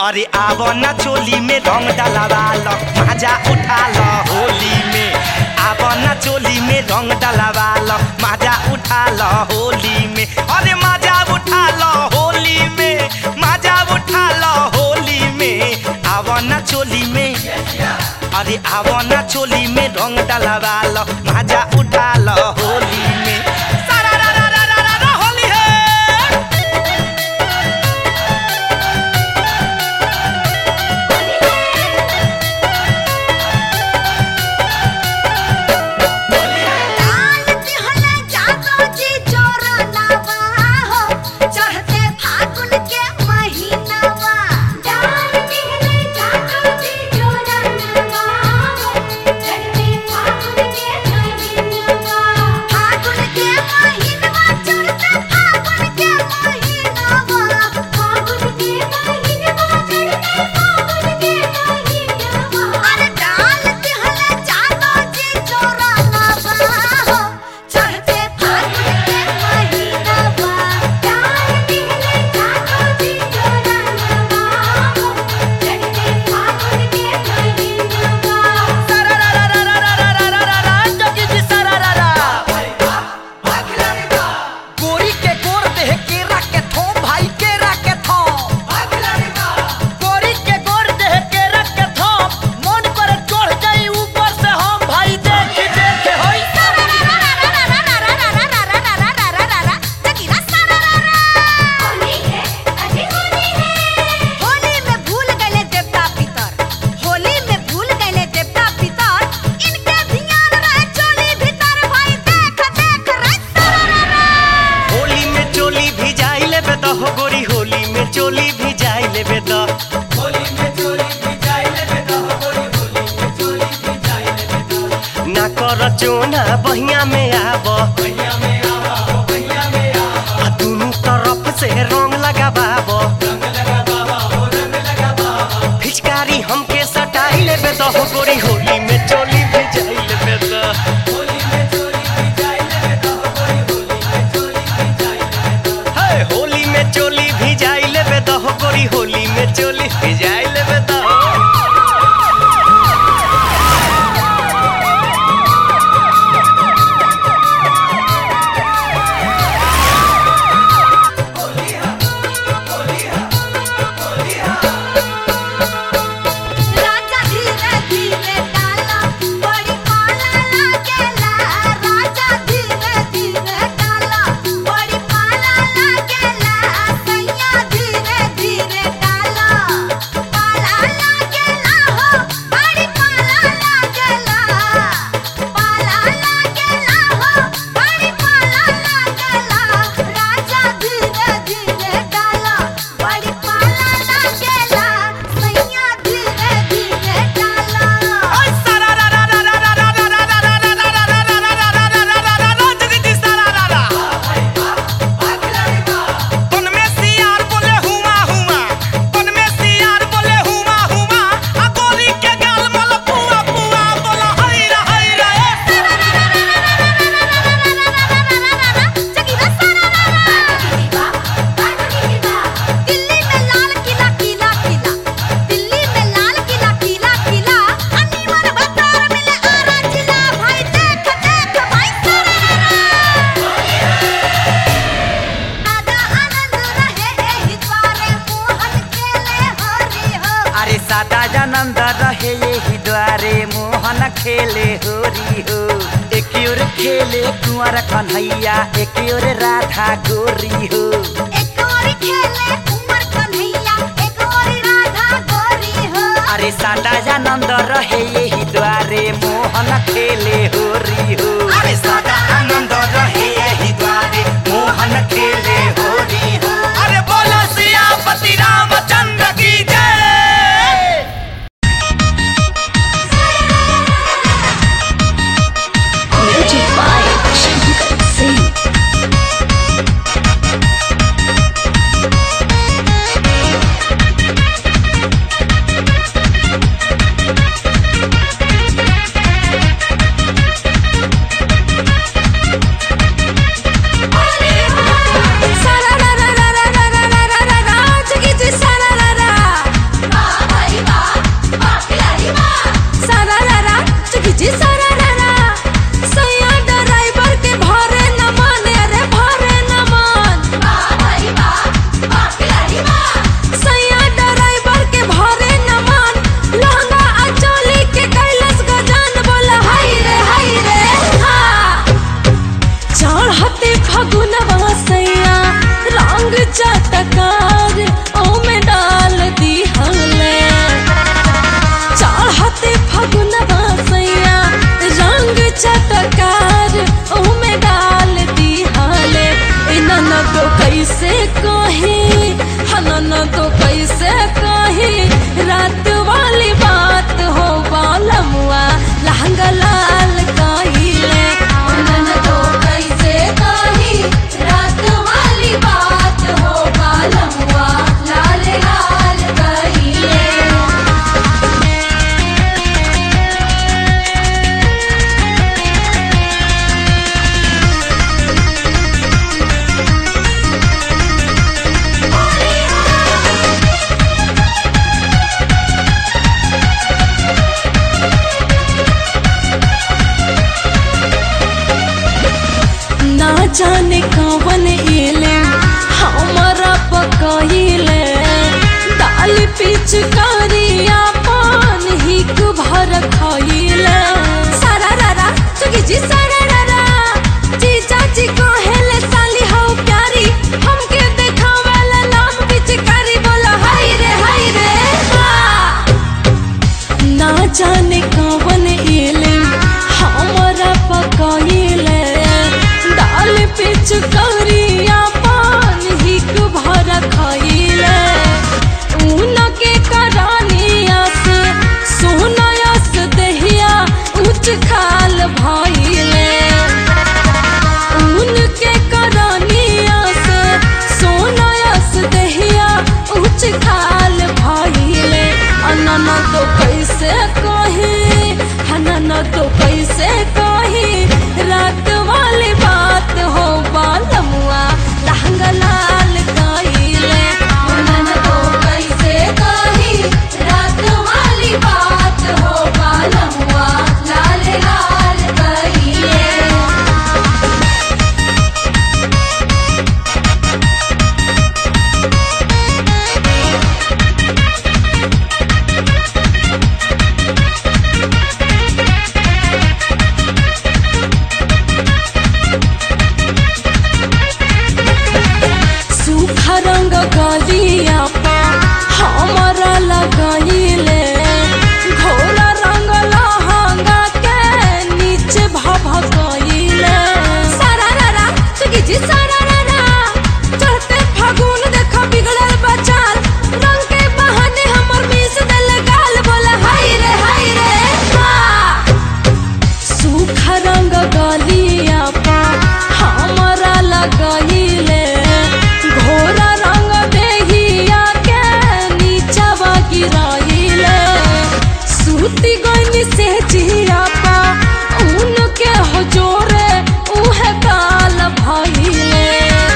अरे आवो ना चोली में रंग डलवा लो मजा उठा लो होली में आवो ना चोली में रंग डलवा लो मजा उठा लो होली में अरे मजा उठा लो होली में मजा उठा लो होली में आवो ना चोली में अरे आवो ना चोली में रंग डलवा लो मजा उठा लो होली में सारा रा रा रा रा रा रा होली है डाल दिहले जागो जी चोरनवा हो चढ़ते फागुन के महीनावा डाल दिहले जागो जी चोरनवा हो चढ़ते फागुन के महीनावा फागुन के महीनावा चढ़ते फागुन के महीनावा फागुन के महीनावा चढ़ते फागुन के महीनावा अरे डाल दिहले जागो जी चोरनवा हो चढ़ते फागुन के महीनावा डाल दिहले जागो जी चोरनवा हो चढ़ते फागुन के महीनावा सारा रा रा रा रा रा रा रा रा रा जोगी जी सारा रा रा गोरी के गोर देह केरा के थो भाई केरा के थो गोरी के गोर देह केरा के थो मन पर चढ़ जाई ऊपर से हम भाई देख देख होई होली में भूल गए देवता पितर होली में भूल गए देवता पितर इनके ध्यान रहे चोली भीतर भाई देख देख रे होली में चोली भी जाई लेबे त हो गोरी होली में चोली भी जाई लेबे त ना कर चोना बहिया में आब आ दुनू तरफ से रंग लगाबाब फिचकारी हमके सटाई लेबे त हो गोरी होली में चोली भी जाई लेबे त हे होली में चोली भी जाई लेबे त हो गोरी होली में चोली भी जाई लेबे त राजा धीरे धीरे डाला बड़ी पाला लागेला राजा धीरे धीरे डाला बड़ी पाला लागेला सैया धीरे धीरे डाला पाला लागेला हो बड़ी पाला लागेला पाला लागेला हो बड़ी पाला लागेला राजा धीरे धीरे डाला बड़ी पाला लागेला सैया धीरे धीरे डाला दिल्ली में लाल किला किला किला दिल्ली में लाल किला किला किला अनीमन बतर मिले आरा जिला भाई देख देख भाई आदा आनंद रहे एही द्वारे मोहन खेले हरि हो अरे सादा जानंद रहे यही द्वारे मोहन खेले होरी हो एक ओर खेले कुंवर कन्हैया एक ओर राधा गोरी हो एक और खेले उमर कन्हैया एक और राधा गोरी हो अरे सादा जानंद रहे यही द्वारे मोहन खेले होरी हो अरे सदा आनंद रहे यही द्वारे मोहन खेले होरी हो अरे बोलो सियापति रामचंद्र की जय Music by Shankar Singh. Thank जाने कवन एले हमारा पकाइले दाल पिचकारिया पान हिक भर खाइले सारा रारा सुगी जी सारा रारा जी चाची कहेले साली हो प्यारी हमके देखावेला नाम पिचकारी बोला हाय रे हाय रे हा ना जाने कवन एले हमारा पकाइले दाल पिचकारिया पान हिक भर खाइले ऊन के करानिया से सोनायस दहिया उच खाल भाइले ऊन के करानिया से सोनायस दहिया उच खाल भाइले अनना तो कैसे कही हनना तो कैसे कही रात वाली बात हो बालमुआ लहंगा लाल गाइले अनना तो कैसे कही रात वाली बात हो बालमुआ लाल लाल गाइले सूखा रंग गलिया पा हमारा लगाइले घोड़ा रंग लहंगा के नीचे भभकइले सारा रारा सुगी जी सारा रारा चढ़ते फागुन देखा बिगड़ल बचाल रंग के बहाने हमर मिस देल गाल बोला हाय रे हाय रे हा सूखा रंग गलिया पा हमारा लगाइले घोड़ा रंग देहिया के नीचवा गिराइले सूती गनी से जिया पा ऊन के हजोरे उहे काल भइले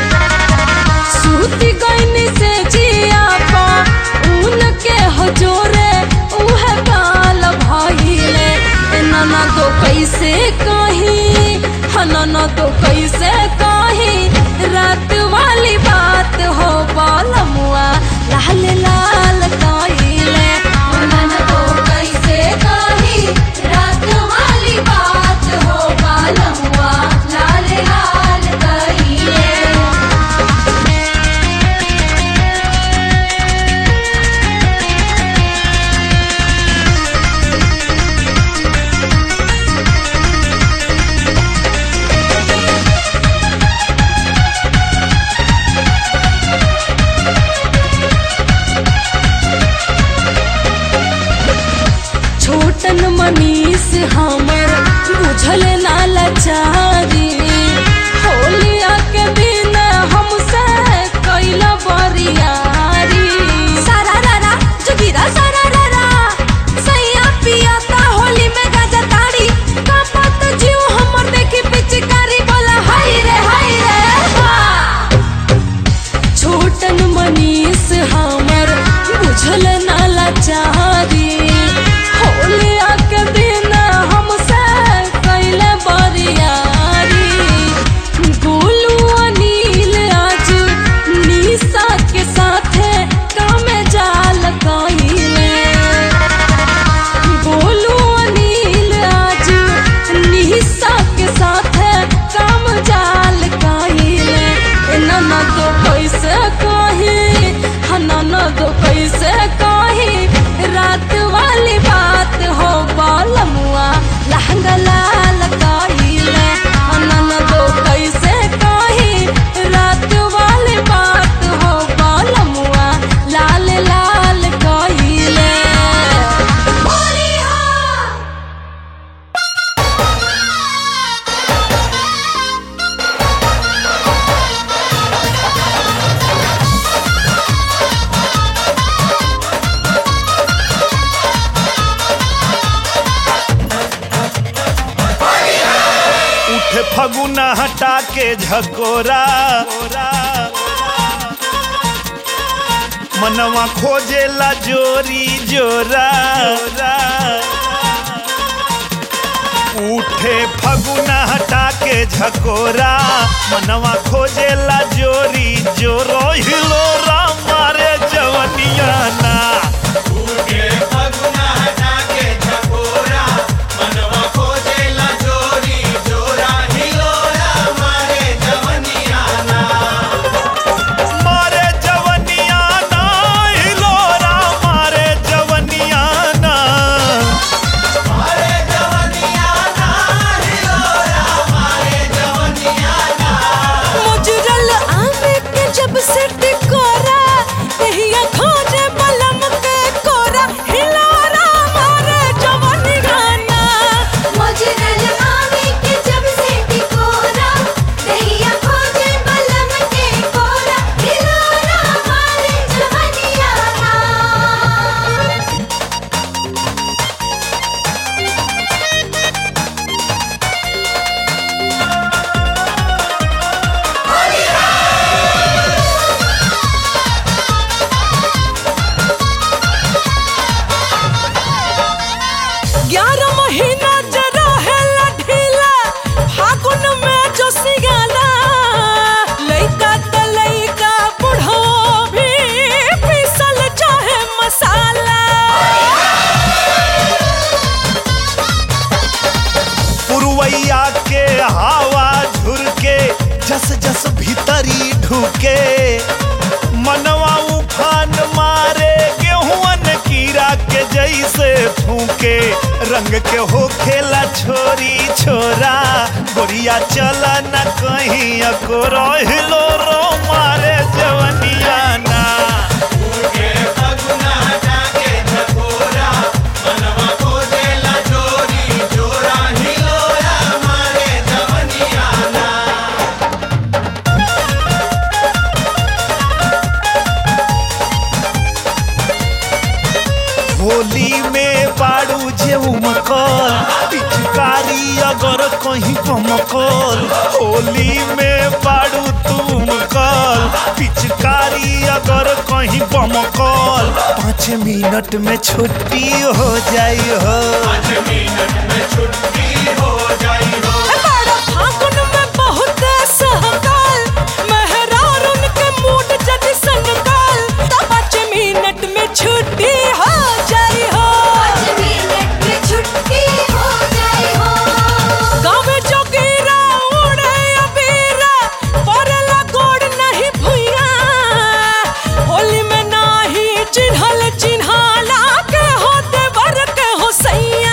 सूती गईनी से जिया पा ऊन के हजोरे उहे काल भइले ए नाना तो कैसे कही हनाना तो कैसे कही रात वाली बात हो बालमुआ लाल लाल काइले नाना तो कैसे कही रात वाली बात हो बालमुआ लाल लाल काइले छोटन मनीष हमर बुझल ना लाचारी होलिया के दिन हमसे कैला बरियारी सारा रारा जुगिरा सारा रारा सैया पिया ता होली में गाजा ताड़ी कापत जीव हमर देखी पिचकारी बोला हाय रे हाय रे हा छोटन मनीष हमर बुझल ना लाचारी होलिया के दिन हमसे कैले बरियारी गोलू अनिल आज निशा के साथे कामे जाल कइले गोलू अनिल आज निशा के साथे काम जाल कइले नना तो कैसे कही हनना तो कैसे कही रात वाली बात हो बालमुआ लहंगा लाल कइले नना तो कैसे कही रात वाली बात हो बालमुआ लाल लाल कइले होली हो उठे फगुना हटा के झकोरा मनवा खोजेला जोरी जोरा उठे फगुना हटा के के झकोरा मनवा खोजेला जोरी जोरो हिलोरा मारे जवनिया ना मारे जवनिया ना हिलोरा मारे जवनिया ना मुजरल आमे के जब से टिकोरा कहिया खोजे बलम के कोरा हिलोरा मारे जवानी गाना मोजरल आवे के जब से टिकोरा दहिया खोजे बलम के कोरा हिलोरा मारे जवनिया ना ग्यारह महीना जरा है ढीला फागुन में जो सिगाला लइका त लइका बुढ़ो भी पीसल चाहे मसाला पुरवैया के हवा झुरके जस जस भीतरी ढुके मनवा उफान मारे गेहुअन कीड़ा के जैसे फूके रंग के हो खेला छोरी छोरा गोरिया चला न कहीं अको रहिलो रो मारे जवनिया ना होली में बाड़ू जे उमकल पिचकारी अगर कहीं कमकल होली में बाड़ू तुम कल पिचकारी अगर कहीं बमकल पाँच मिनट में छुट्टी हो जाई हो बड़ा फागुन में बहुत सहकाल मेहरार उनके मूड जद संकाल तो पाँच मिनट में छुट्टी हो जाई हो पाँच मिनट में छुट्टी हो जाए हो गाँव जोगीरा उड़े अबीरा पड़ला गोड़ नहीं भुइया होली में नाही चिन्हल चिन्हाला के होते बर के हो सैया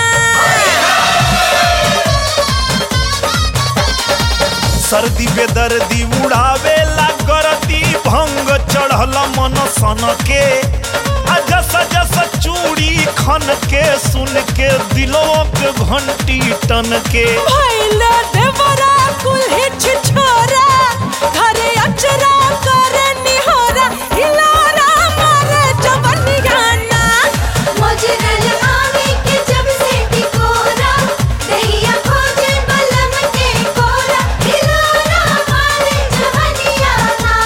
सर्दी बेदर्दी उड़ावेला गरदी भंग चढ़ल मन सन के आ जस जस चूड़ी खन के सुन के दिलों के घंटी टन के भैला देवरा कुल्ही छिछोरा घरे अचरा करे निहोरा हिलारा मारे जवनी गाना मोजरल आवे के जब से टिकोरा दहिया खोजे बलम के कोरा हिलोरा मारे जवनिया ना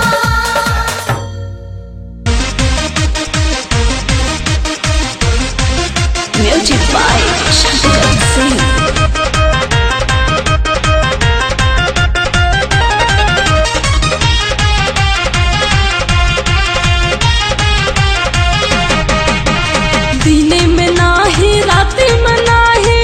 Music by Shankar Singh. दिने में नाही राति में नाही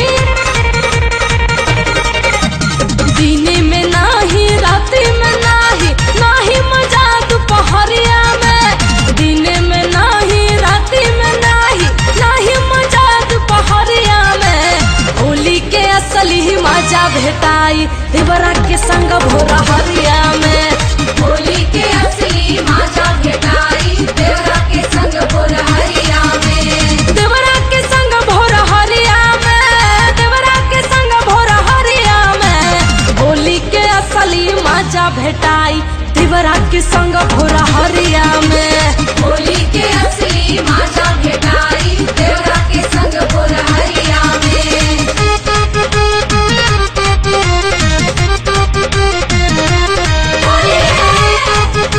दिने में नाही राति में नाही नाही मजा दोपहरिया में दिने में नाही राति में नाही नाही मजा दोपहरिया में होली के असली मजा भेटाई देवरा के संग भोरा हरिया में होली के असली मजा भेटाई देवरा के संग भोरहरिया में देवरा के संग भोर हरिया में देवरा के संग भोर हरिया में होली के असली मजा भेटाई देवरा के संग भोर हरिया में होली के असली मजा भेटाई देवरा के संग भोरहरिया में होली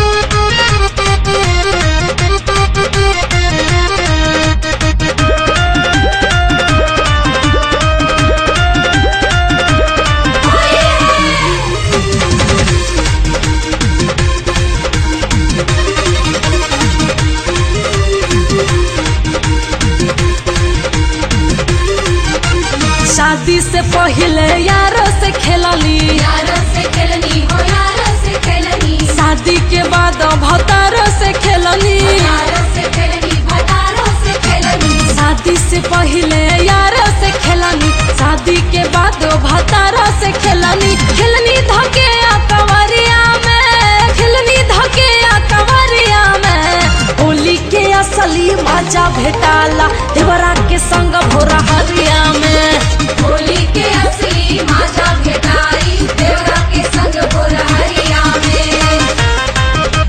शादी से पहले यारों से खेलनी यारों से खेलनी हो यारों से खेलनी शादी के बाद भतारों से खेलनी यारों से खेलनी भटारों से खेलनी शादी से पहले यारों से खेलनी शादी के बाद भतारों से खेलनी खेलनी धके आ कंवरिया में खेलनी धके आ कंवरिया में होली के असली मजा भेटाला देवरा के संग भोरा हरिया में होली के असली माजा भेटाई देवरा के संग बोरहरिया में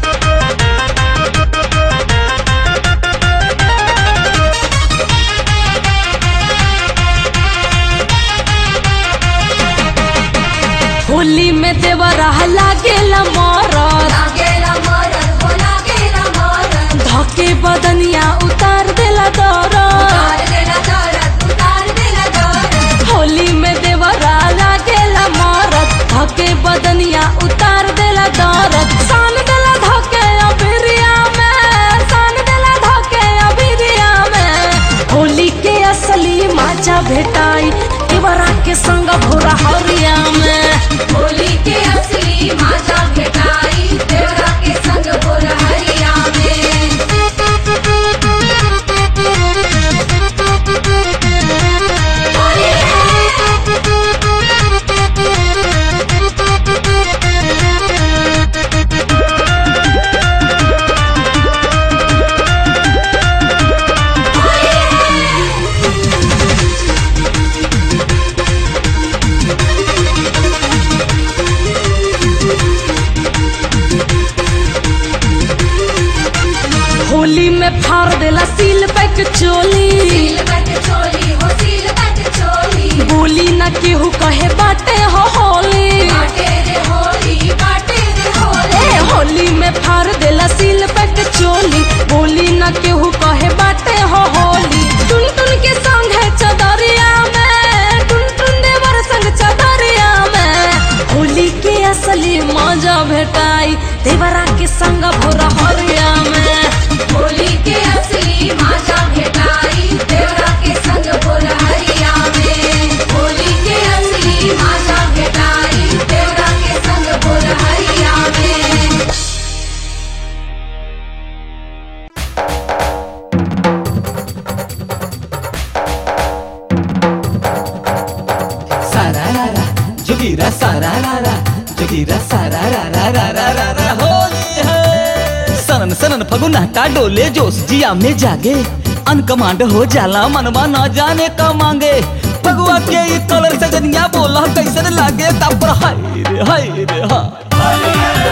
होली में देवरा लागेला मरद लागेला मरन हो लागेला मरन धके बदनिया उतार देला दरद उतार देला दरद उतार देला दरद होली में देवरा लागेला मरद धके बदनिया उतार देला दरद सान देला धके अबिरिया में सान देला धके अबिरिया में होली के असली मजा भेटाई देवरा के संग भोरा हरिया में होली के असली माजा भेटाई देवरा के संग बोरहरिया में होली में फाड़ देला सील पैक चोली सील बट चोली हो सील बट चोली बोली न केहू कहे बाटे हो होली बाटे रे होली बाटे रे होली ए होली में फाड़ देला सील पैक चोली बोली न केहू कहे बाटे हो होली टुन टुन के संग है चदरिया में टुन टुन देवर संग चदरिया में होली के असली मजा भेटाई देवरा के संग भोरा हरिया में होली के असली माजा भेटाई देवरा के संग बोरहरिया में होली के असली माजा भेटाई देवरा के संग बोरहरिया में सारारारा जोगीरा सारारारा जोगीरा सारारारा होली है सनन सनन फगुनाटा डोले जोश जिया में जागे अनकमांड हो जाला मनवा न जाने का मांगे फगुआ के ई कलर से जनिया बोला कैसन लागे तब हाय रे हाय रे हा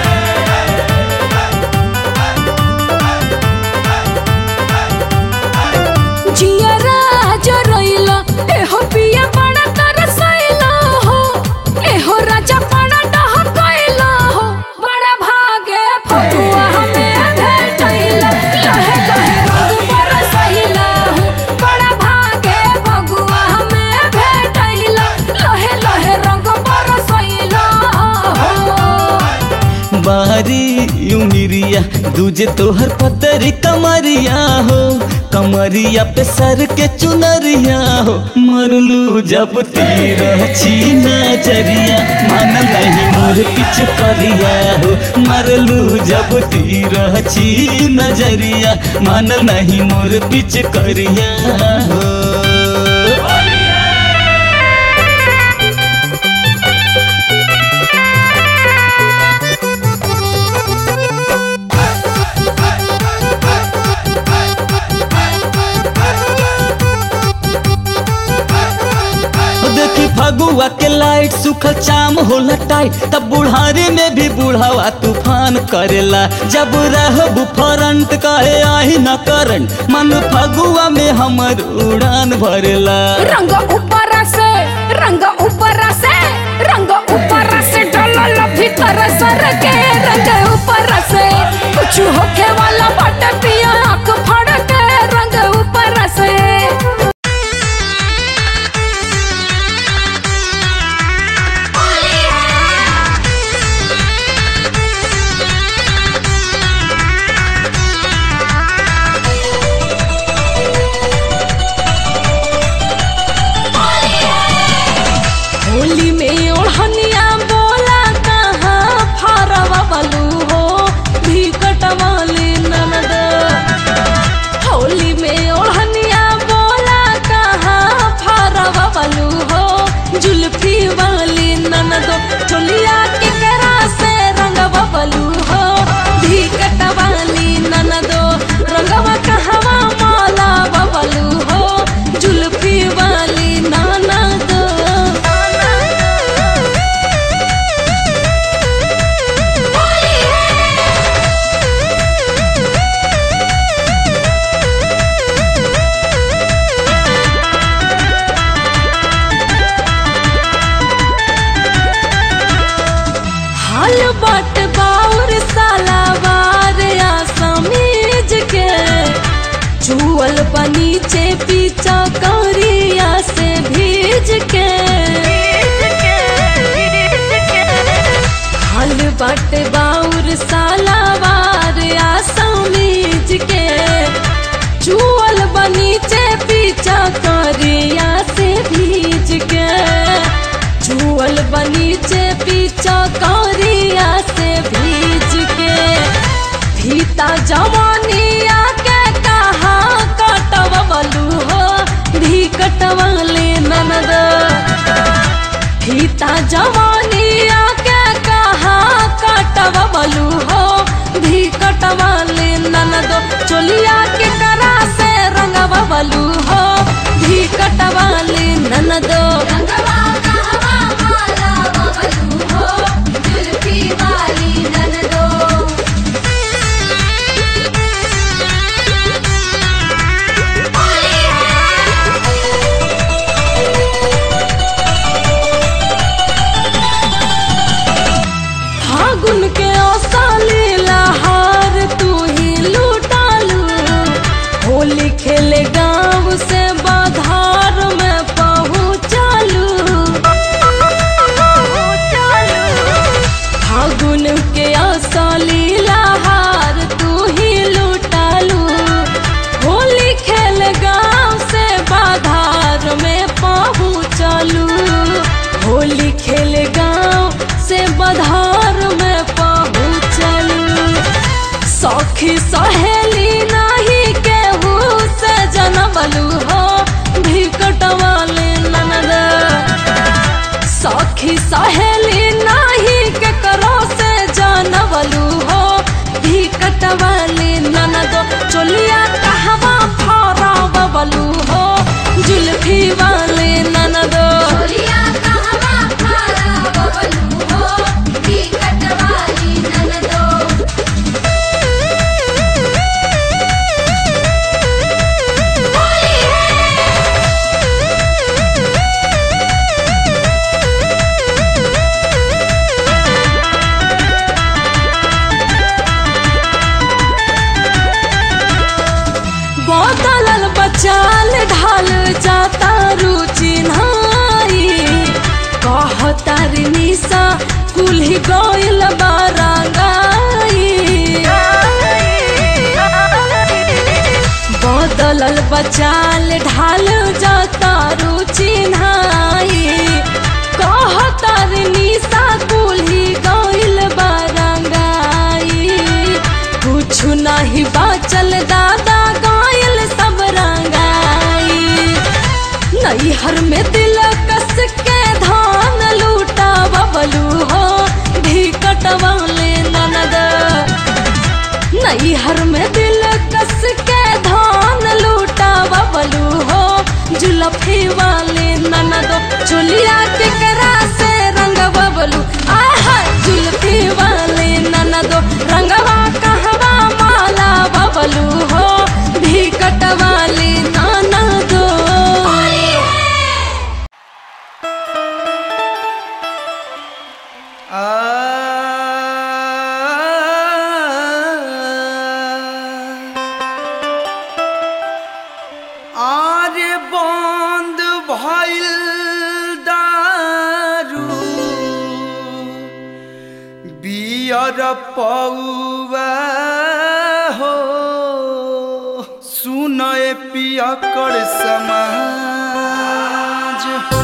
जियरा जरइला एहो पिया बड़ा तरसइला हो एहो राजा बड़ा डहकइला हो बड़ा भागे फतुआ हमें भेटइला लहे लहे रंग बरसइला हो बड़ा भागे फगुआ हमें भेटइला लहे लहे रंग बरसइला हो बारी उमिरिया दूजे तोहर पतरी कमरिया हो कमरिया पे सर के चुनरिया हो मरलू जब तीर छी नजरिया मन नहीं मोर किच करिया हो मरलू जब तीर छी नजरिया मन नहीं मोर पिच करिया हो देखी फगुआ के लाइट सुखल चाम होला टाइट तब बुढ़ारी में भी बुढ़ावा तूफान करेला जब रहब फ्रंट कहे आही न करंट मन फगुआ में हमर उड़ान भरेला रंग ऊपर से रंग ऊपर से रंग ऊपर से डलल भीतर सर के रंग ऊपर से कुछ होखे वाला बट पिया आंख फाड़ के रंग ऊपर से बाटे बाउर सालावार आ समीज के चुअल बनीचे पीछा करिया से भीज के चुअल बनीचे पीछा करिया से भीज के फीता जवानिया के कहा कटवलू हो भी कटवले ननद फीता जवानिया के कहा कटवलू हो भी कटवले ननद चोलिया के करा से रंगवलू हो भी कटवले ननद रंगवा कहवा माला बबलू हो जुल्फी वाली ननदो फागुन के औसाली लहार तू ही लूटालू होली खेले गांव से बाधार में पहुँचालू फागुन के औसाली लहार तू ही लूटालू होली खेल गांव से बाधार में पहुँचालू होली खेल गांव से बाधार में पहुँचलू सखी सहेली नहीं केहू से जनबलू हो भी कटवाले ननद सखी सहेली नहीं के करो से जानवलू हो भी कटवाले ननद चोलिया कहवा फरा बबलू हो जुल्फी वाले ननद चोलिया कहवा खारा बबलू हो बिकट वाली ननदो होली बदलल बचाल ढाल जाता रुचि नाई कहतार निशा कुल्ही गइल बारांगाई बदलल बचाल ढाल जाता रुचि नाई कहतार निशा कुल्ही गइल बारांगाई कुछ नहीं बाचल दादा गायल सब रंगाई नैहर में दिल कस के धान लूटा बबलू हो भी कटवाले ननद नैहर में दिल कस के धान लूटा बबलू हो जुलफी वाले ननद चोलिया के करा से रंग बबलू आहा जुलफी वाले ननद रंगवा कहवा माला बबलू हो भी कटवाले ननद आरे बंद भइल दारू बियर पौवा हो सुनए पियकर समाज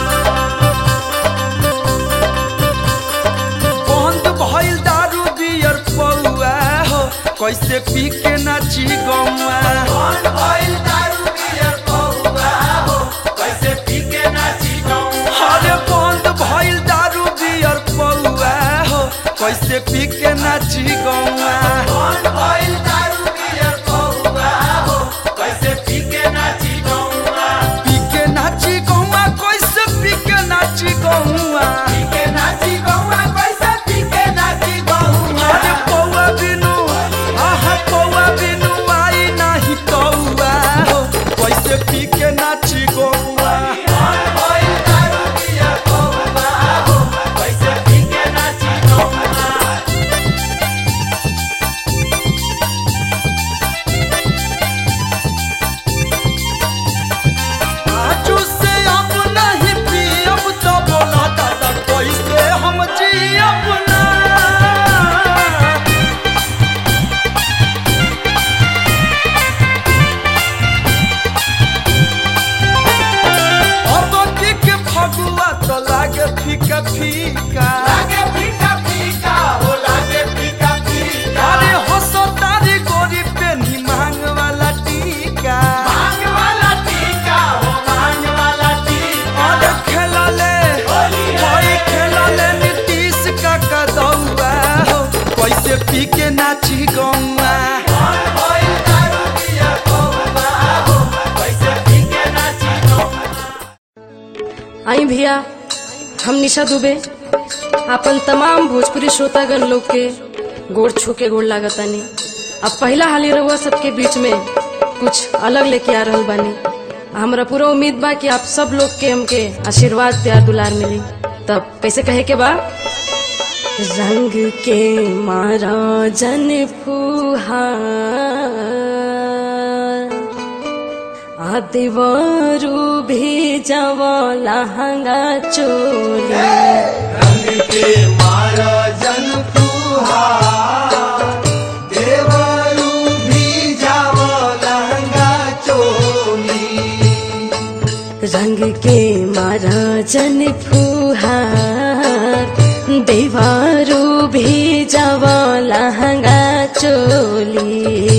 बंद भइल दारू बियर पौआ हो कैसे पी के नाची गौआ बंद भइल दारू बियर पौआ हो कैसे पी के नाची गौआ अरे बंद भइल दारू बियर पौआ हो कैसे पी के नाची गौआ बंद भइल दारू बियर पौआ हो कैसे पी के नाची गौआ पी के नाची गौआ कैसे पी के नाची गौआ पी के नाची गौआ कैसे पी के नाची गौआ अरे पौआ बिनु आहा पौआ बिनु आई नाही कौआ हो कैसे पी के नाची गौआ कैसे पी के नाची गौआ आई भैया हम निशा दुबे अपन तमाम भोजपुरी श्रोतागण लोग के गोड़ छू के गोड़ लागतानी अब पहला हाली रहुआ सबके बीच में कुछ अलग लेके आ रहल बानी हमरा पूरा उम्मीद बा कि आप सब लोग के हमके आशीर्वाद प्यार दुलार मिली तब कैसे कहे के बा रंग के मारा जन फुहार आदिवारू भी जवा लहंगा चोली रंग के मारा जन फुहार देवारू भी जवा लहंगा चोली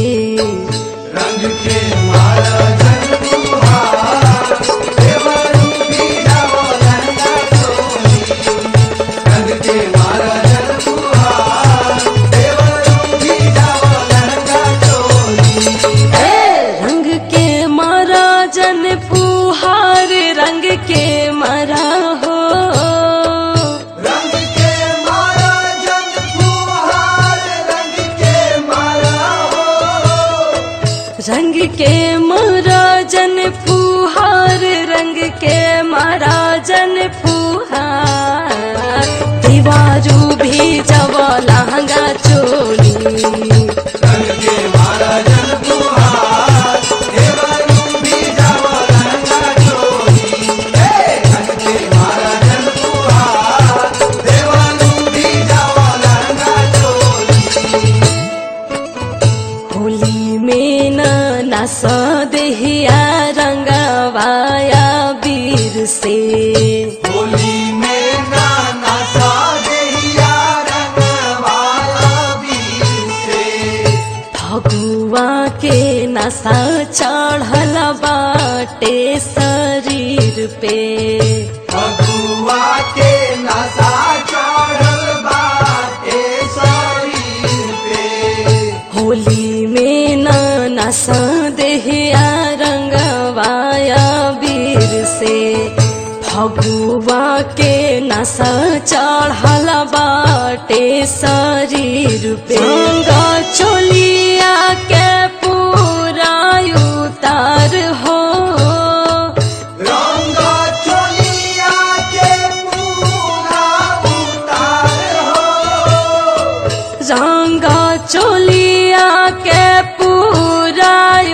रंग के मारा जन फुहार रंग के मारा हो रंग के मारा जन फुहार रंग के मारा जन फुहार दीवारू भी जब लहंगा चोली होली में न नस देहिया रंगवाया वीर से होली में गाना सा देहिया रंगवाला वीर से फगुआ के नशा चढ़ल बाटे शरीर पे फगुआ के नशा चढ़ल बाटे शरीर पे होली में न नस देहिया रंगवाया वीर से फगुआ के नशा चढ़ल बाटे शरीर पे गंगा चोलिया के पूरा उतार हो रंग चोलिया के पूरा उतार हो रंगा चोलिया के पूरा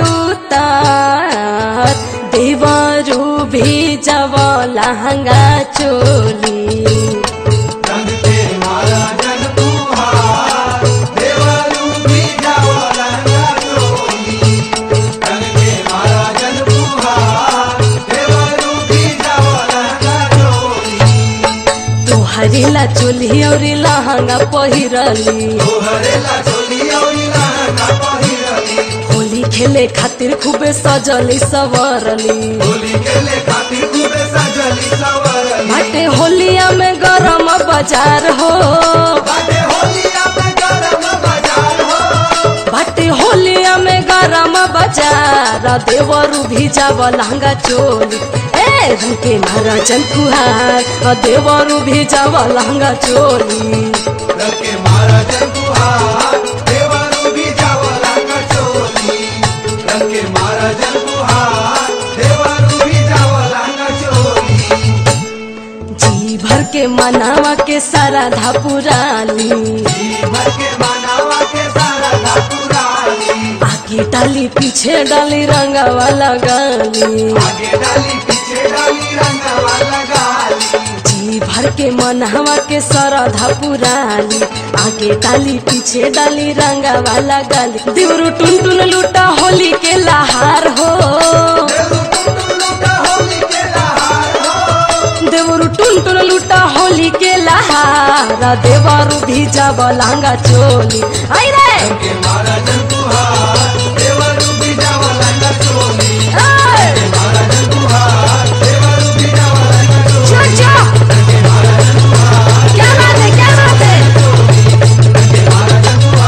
उतार देवरू भी जब लहंगा चोली रंग के मारा जन तुहार देवरू भी जाओ रंगा चोली रंग के मारा जन तुहार देवरू भी जाओ रंगा चोली तोहरी ला चोली और लहंगा पहिरली तोहरे ला चोली और लहंगा पहिरली होली खेले खातिर खूबे सजली सवरली होली खेले खातिर खूबे सजली सवरली बाटे होलिया में गरम बाजार हो बाटे होलिया में गरम बाजार हो बाटे होलिया में गरम बाजार देवरू भी जाव लहंगा चोली ए रंग के महाराजन फुहार देवरू भी जाव लहंगा चोली रंग के मारा जन तुहार देवरू भी जाओ रंगा चोली रंग के मारा जन तुहार देवरू भी जाओ रंगा चोली जी भर के मनावा के सारा धापुराली भर के मनावा के सारा धापुराली आगे डाली पीछे डाली रंगावा लगाली आगे डाली पीछे डाली रंगवा लगाली जी भर के मनहवा के सरधा पुराली आगे डाली पीछे डाली रंगा वाला गाली देवरू टुन टुन लूटा होली के लहार हो देवरू टुन टुन लूटा होली के लहार देवरू भी जब लहंगा चोली आई रे के मारा जन तुहार देवरू भी जाओ रंगा चोली ए, मारा जन तुहार देवरू भी जाओ रंगा चोली चो, चो। क्या बात है क्या बात है मारा जन तुहार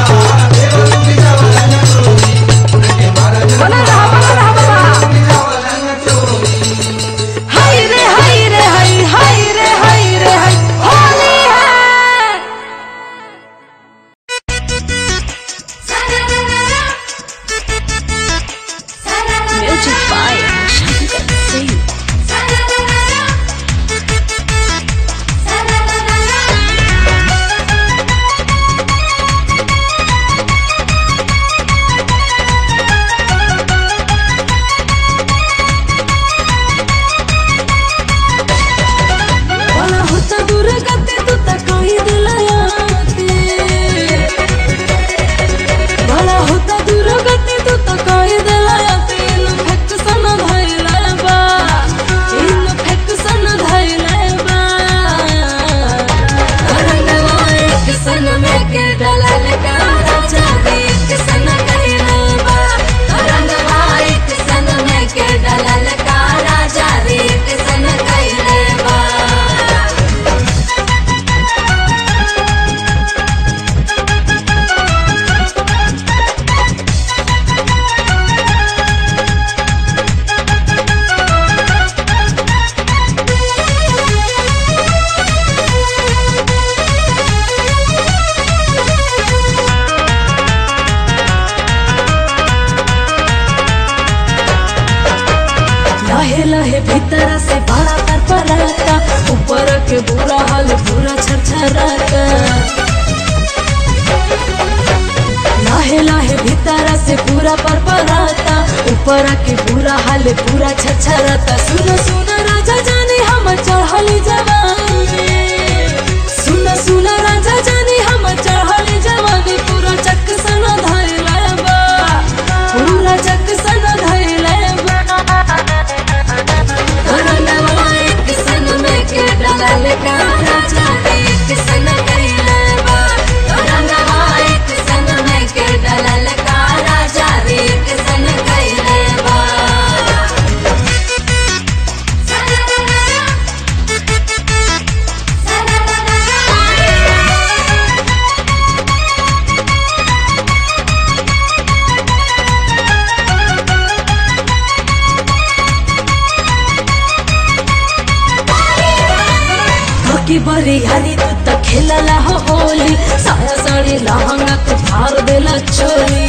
बाकी बरी यारी तू त खेलला हो होली साया साड़ी लहंगा तू फाड़ देला चोली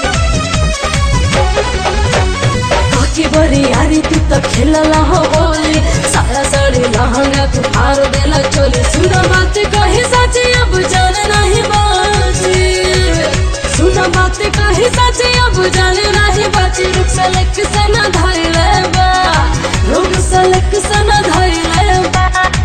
बाकी बरी यारी तू त खेलला हो होली साया साड़ी लहंगा तू फाड़ देला चोली सुना बात कही सच अब जान नहीं बाजी सुना बात कही सच अब जान नहीं बाजी रुक सलक से न धैले बा रुक सलक से न धैले बा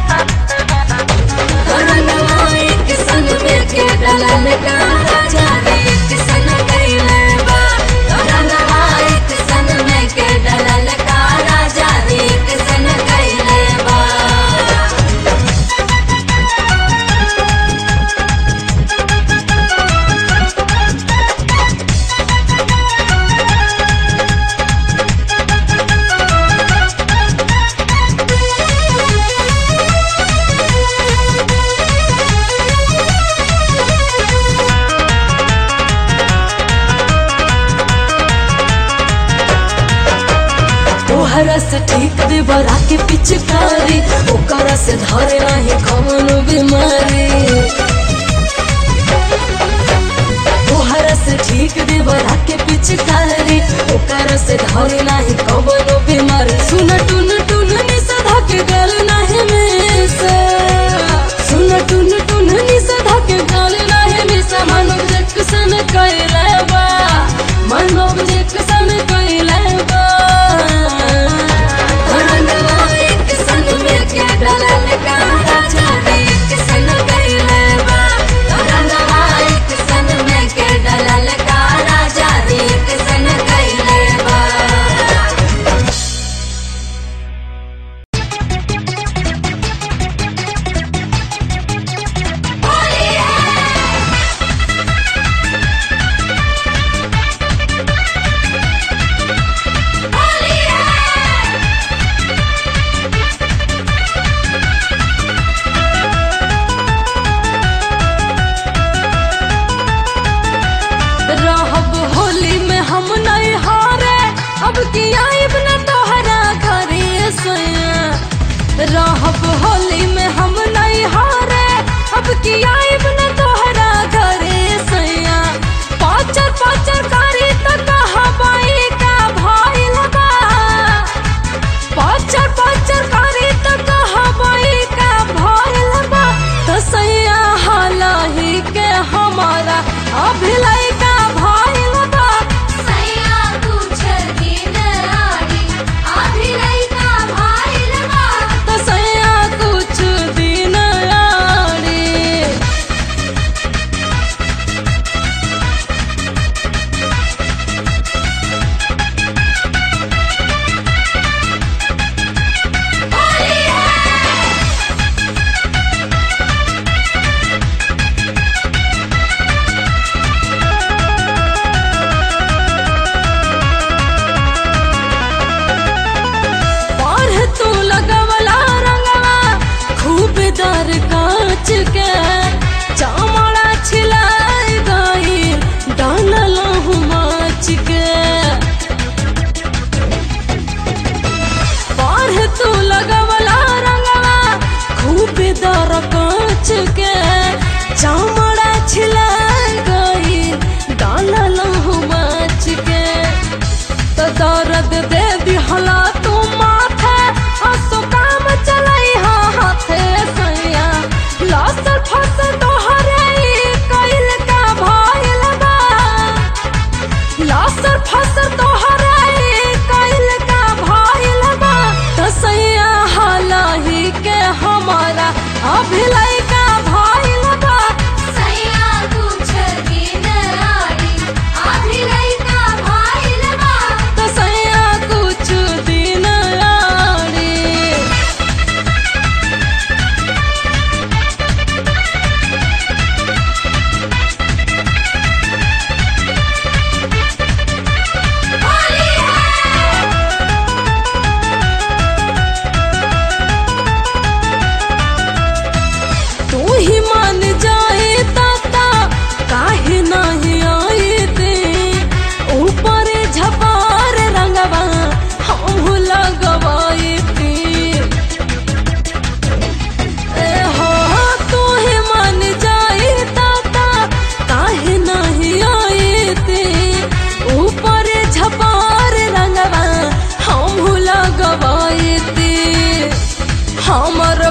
रंगवा एक संग में के डलल का जाने एक संग कैले बा रंगवा एक संग में के डलल का राजा एक संग कैले बा तोहरा से ठीक दे बरा के पिचकारी ओकरा से धरे नहीं कौन बीमारी तोहरा से ठीक दे बरा के पिचकारी ओकरा से धरे नहीं कौन बीमारी सुन टुन टुन नि सधा के गल नहीं में से सुन टुन टुन नि सधा के गल नहीं में से मानव जक्सन कैले बा मानव जक्सन कैले बा रंगवा एक संग में के डलल का राजा एक संग कैले बा रंगवा एक संग में के डलल का राजा एक संग कैले बा रहब होली में हम नहीं हारे अब की आइब न तोहरा घरे सैया रहब होली में हम नहीं हारे अब की आइब न तोहरा घरे सैया पाचर पाचर कारी त कहा बाई का भइल बा पाचर पाचर कारी त कहा बाई का भइल बा त सैया हालही के हमारा अभिलय का भइल बा सैया कुछ दिन आड़ी आधी लइका भाइल बा त सैया कुछ दिन आड़ी बाढ़ तू लगवला रंगवा खूब दर कांच के चामड़ा छिलाई गई डानल माच के बाढ़ तू लगवला रंगवा खूब दर कांच के चामड़ा छिलाई गई डानल माच के तो दर्द दे दिहला तू माथे हंसो काम चलाई हा हाथे सैया लसर फसल तोहरे ई कइल का भइल बा लसर फसल तोहरे ई कइल का भइल बा तो सैया हालही के हमारा अभिलय का भइल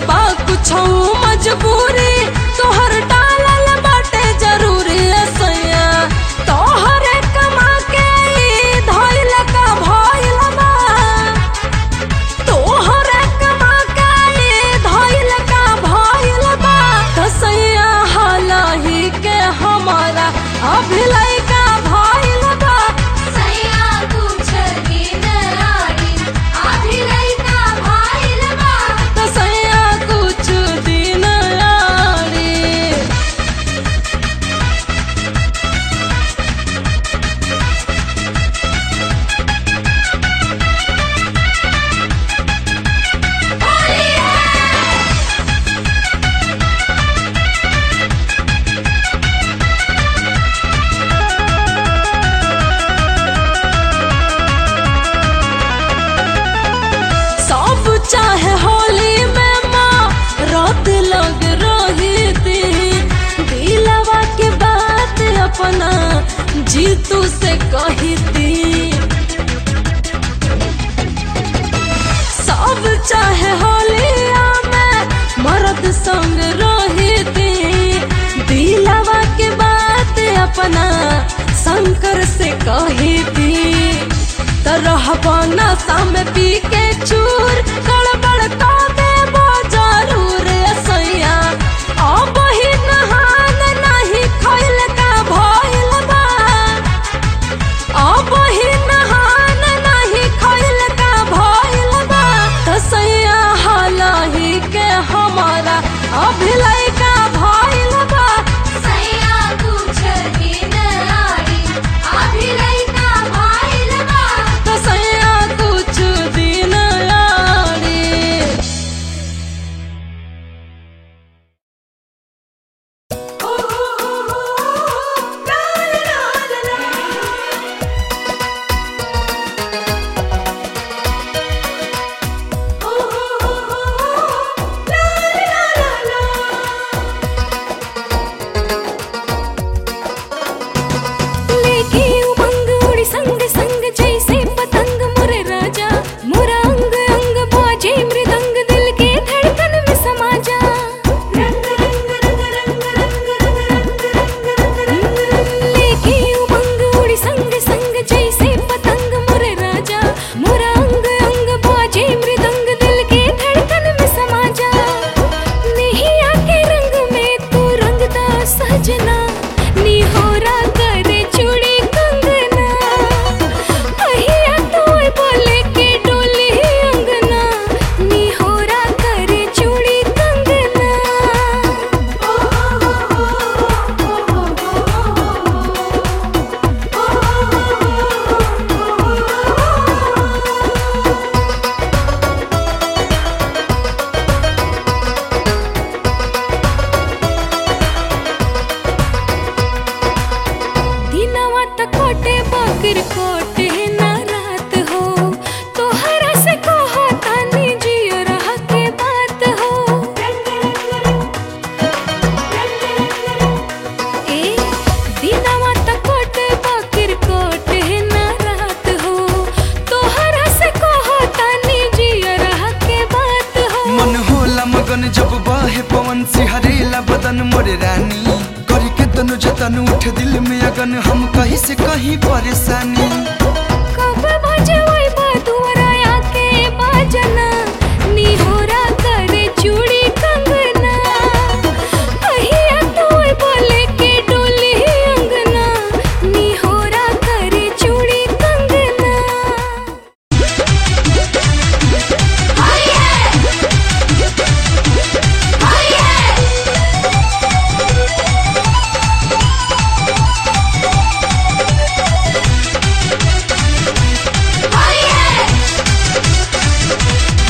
बा कुछ मजबूरी तोहर डालल बाटे जरूरी सैया तोहरे कमा के ई धइल का भइल बा तोहरे कमा के ई धइल का भइल बा त सैया हालही के हमारा अभिलय का भइल बा सैया कुछ दिन आड़ी आधी लइका भाइल बा त सैया कुछ दिन आड़ी सब चाहे होली में माँ रात लग रही थी दिलवा के बात अपना जीतू से कही थी सब चाहे होलिया में मर्द संग रही थी दिलवा के बात अपना शंकर से कही थी तरह नशा में पी के चूर गड़बड़ का देबो जरूर सैया अब ही नहान नहीं खैल का भइल बा अब ही नहान नहीं खैल का भइल बा त सैया हालही के हमारा अभिलय का भइल बा सैया कुछ दिन आड़ी आधी लइका भाइल बा त सैया कुछ दिन आड़ी लेके उमंग उड़ी संग संग जैसे पतंग मुरे राजा मुरा अंग अंग बाजे मृदंग दिल के धड़कन में समा जा रंग रंग रंग रंग रंग रंग रंग रंग लेके उमंग उड़ी संग संग जैसे पतंग मुरे राजा मुरा अंग अंग बाजे मृदंग दिल के धड़कन में समा जा नहीं आके रंग में तू रंगदा सजना निहोरा करे चूड़ी कंगना अहिया तोय बोले के डोली अंगना निहोरा करे चूड़ी कंगना दिनवा त कोटे बकर कोटे ना रात हो तोहरा से कहो तानी जियो रह के बात हो ए दिनवा त कोटे बकर कोटे ना रात हो तोहरा से कहो तानी जियो रह के बात हो मन होला मगन जब बाहे पवन सिहरेला बदन मोरे रानी करी के तनु जतन उठ दिल में अगन हम कहीं से कहीं परेशानी कब बजे वही बदुरा आके बाजना निहोरा करे चूड़ी कंगना अहिया तोय बोले के डोली अंगना निहोरा करे चूड़ी कंगना हाय है हाय है हाय है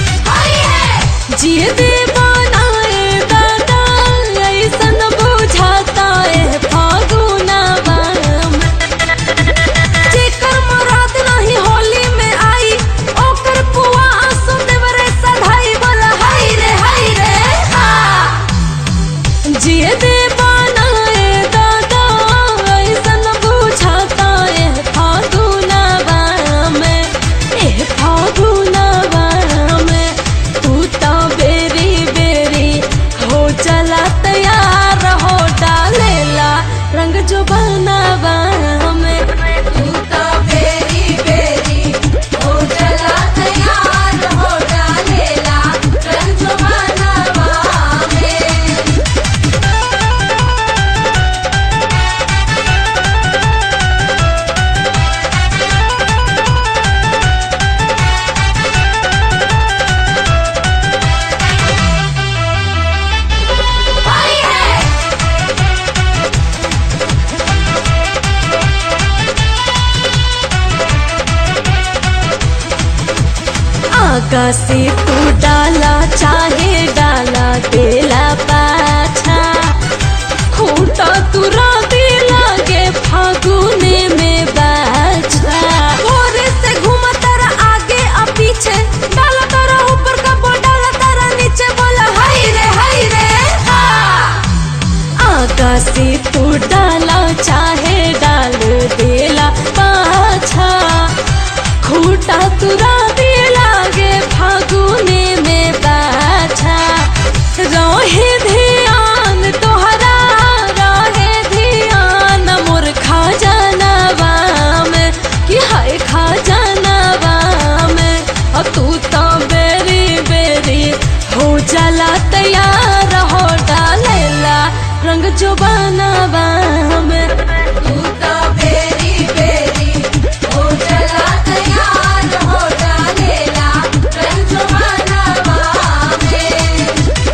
आगा से तू डाला चाहे डाला तेला पाछा खूटा तुरा दे लागे फागुने में बाछा भोरे से घूमा तारा आगे आ पीछे डाला तारा ऊपर का बो डाला तारा नीचे बोला हाय रे हाय रे हा आगा से तू डाला चाहे डाल देला पाछा खूटा तुरा दे लागे फागुने में बाछा रहे ध्यान तोहरा रहे ध्यान मोर खा जानवा में कि हाय खा जानवा में अ तू तो बेरी बेरी हो जाला तैयार हो डालेला रंग जो बनवा में तू तो बेरी बेरी हो चला तैयार हो डालेला रंग बनवा में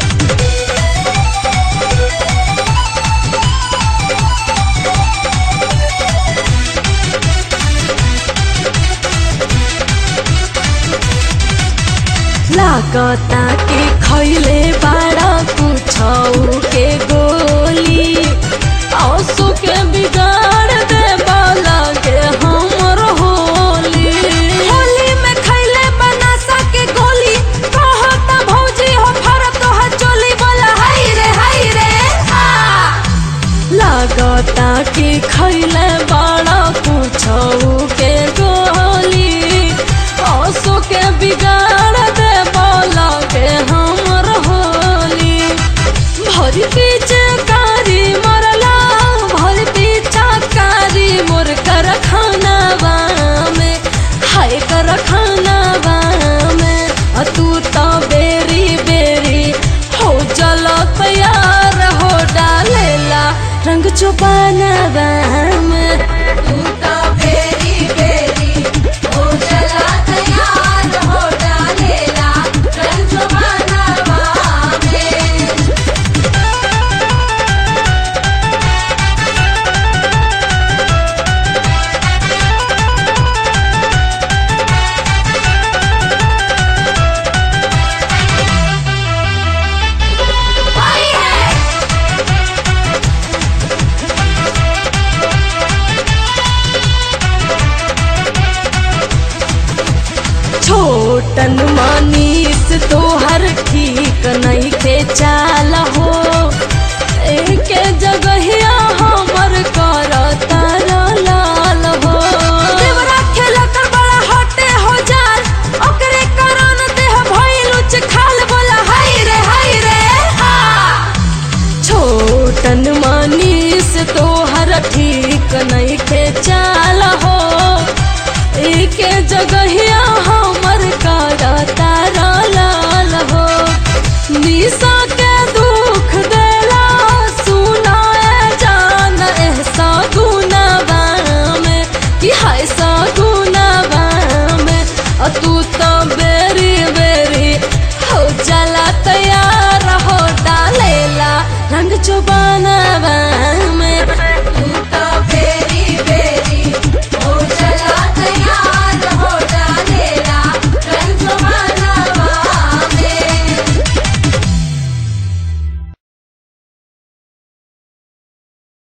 लागता के खैले बाड़ा कुछौ के गोली औसो के बिगाड़ दे लगे हमर होली होली में खैले बनासा के गोली कहता भौजी हो फरत तो चोली बोला हाय रे हाय रे हा लागता कि खैले बड़ा कुछौ के गोली औसो के बिगाड़ दे के हमर होली भरी पीछे कारी मरला भरी पीछा कारी मोर कर खानावा में हाय कर खानावा में अ तू तो बेरी बेरी हो चलो तैयार हो डालेला रंग चुपानवा में तू तो बेरी बेरी हो चला तैयार हो डालेला रंग बनवा में छोटन मनीष तोहर ठीक नहीं के चाल हो एक जगहिया हमर कर तार लाल हो देवरा खेला कर बड़ा हटे हो जाल ओकरे कारण देह भइल उच खाल बोला हाय रे हाय रे हा छोटन मनीष तोहर ठीक नहीं के चाल हो एक जगह